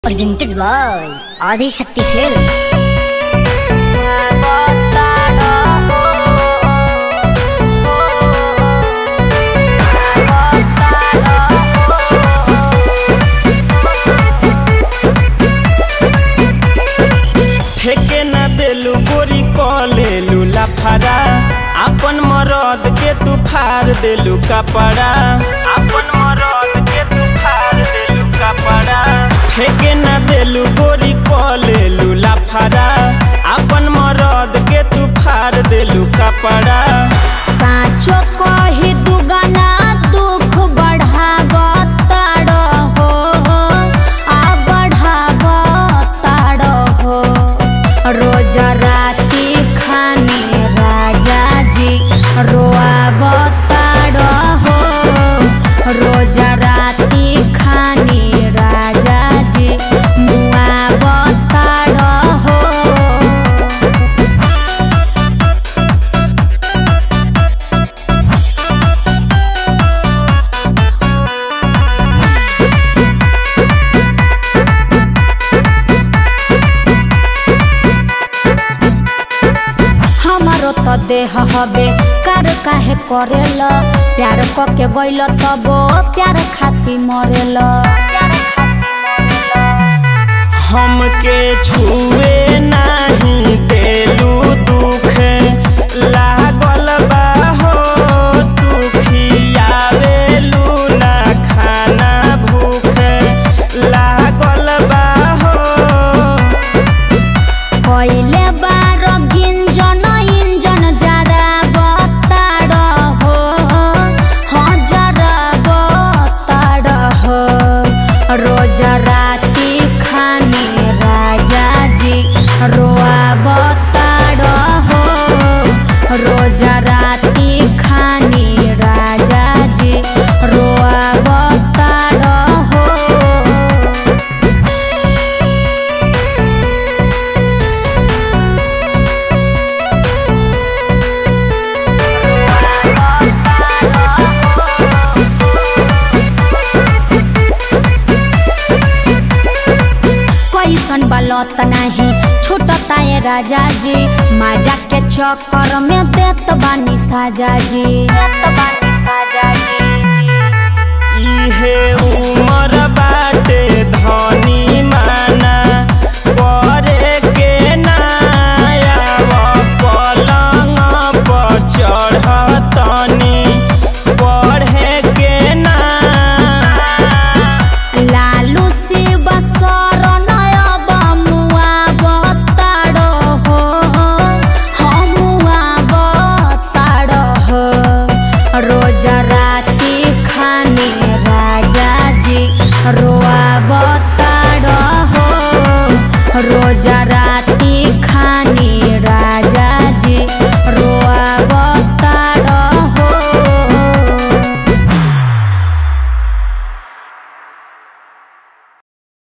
presented by Adi Shakti Films. ठेके ना देलू गोरी कलेलू लाफारा अपन मरद के तू फाड़ देलू कपड़ा अपन मरद के तू फाड़ देलू कपड़ा ठेके ना देलू गोरी कलेलू लाफारा अपन मरद के तू फाड़ देलू कपड़ा साँचो कही दुगना दुख बढ़ाव ताड़ हो आ बढ़ाव ताड़ हो रोज राति खाने राजा जी रोआब ताड़ हो रोज राति खाने राजा जी मुआब ताड़ हो हमारो तो देह हबे कार काहे करेल प्यार कके गइल तबो प्यार खाती मरेल हमके छुए नाही देलू दुख लागल बा हो तू खियावेलू ना खाना भूख लागल बा हो कइले बार गिंजन इंजन जरा बताड़ हो हाँ जरा बताड़ हो रोज राति खाने राजा जी रोआ बताड़ हो रोज राति खाने राजा जी रोआ बताड़ हो कैसन बलत नाही छूटता ये राजा जी माजा के चक्कर में देत बानी साजा जी देत बानी साजा जी इहे उमर बाटे धनी माना करे के नायाव पलंग पर चढ़तनी पढ़े के ना लालू शिव शरण बमुआ बताड़ हो हमुआ बताड़ हो रोज राति खाने राजा जी रोआ बताड़ हो रोज राति खाने